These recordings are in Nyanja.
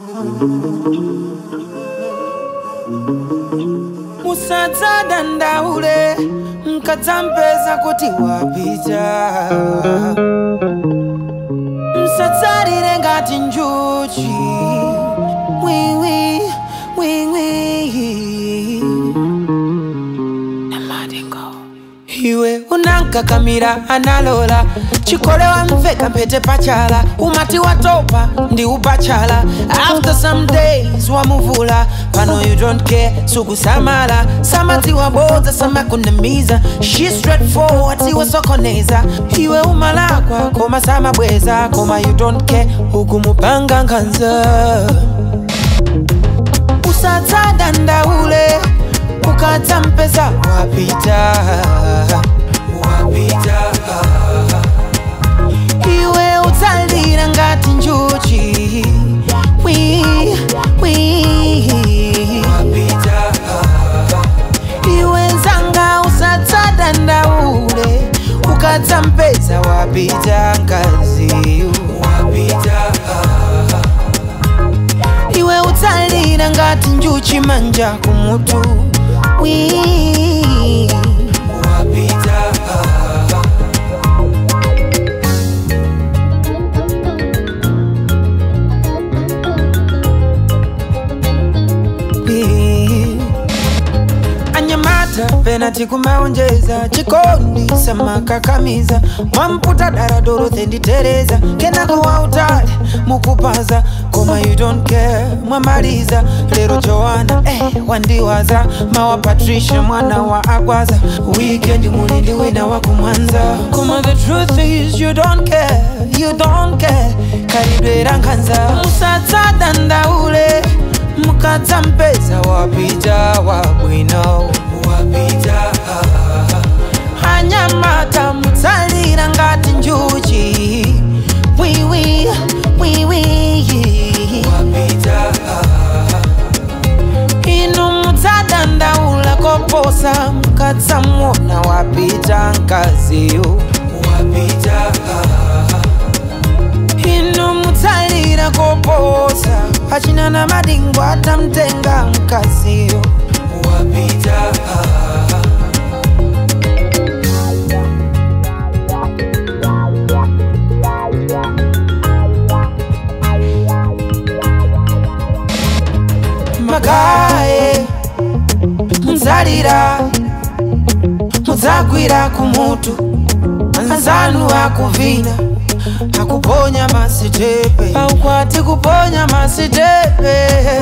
musadzadandaule mkadzampeza kuti wapita msadzalire ngati njuchi wiwi wiwi iwe unankakamira analola chikolewa mveka mpete pachala umati watopa ndi upachala after some days wamuvula pano you don't care sukusamala samati wabodza samakunamiza she straightforward iwesokoneza iwe umalakwa koma samabweza koma you don't care ukumupanga nkhanza usadzadandaule ukadzampeza wapita wapita iwe utsalira ngati njuchi wi wi wapita iwe nzanga usadzadandaule ukadzampeza wapita ngaziyu wapita iwe utsalira ngati njuchi manja kumutu wi wapita Wi. anyamata penati kumaonjeza chikondi samakakamiza mwamputa dara dorothe nditereza kenako wautali mukupaza koma you don't care mwamaliza lero joana eh, wandiwaza mawa patricia mwana wa agwaza weekend mulindi wina wa kumwanza koma the truth is you don't care you don't care kalidwera nkhanza musadzadandaule mukadzampeza wapita wabwino wapita anyamata mutsalira ngati njuchi wiwi wiwi wapita inu mutsadandaula koposa mukadzamwona wapita nkaziyo wapita inu mutsalira koposa achina na madingo atamtenga mkaziyo wapita magaye mudzalira mudzagwira kumutu anzanu akuvina akuponya masitepe aukwati kuponya masitepe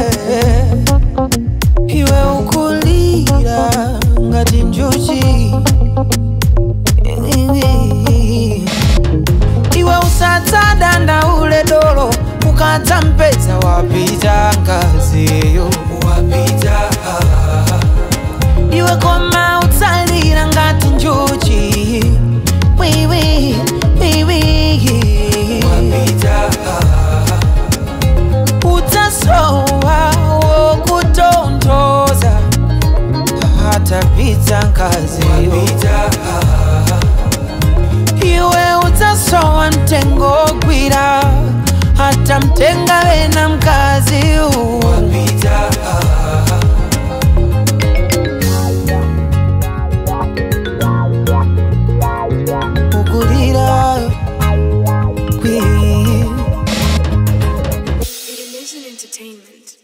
iwe ukulira ngati njuchi iwe usadzadandaule dolo ukadzampeza wapita ngaziyo wapita iwe koma utsalira ngati njuchi wiwi wiwi wapita utasowa wokutontoza atapita ngaziyo iwe utasowa mtengo gwira hata mtenga wena mkazi wapita ukulira kwi Illusion Entertainment.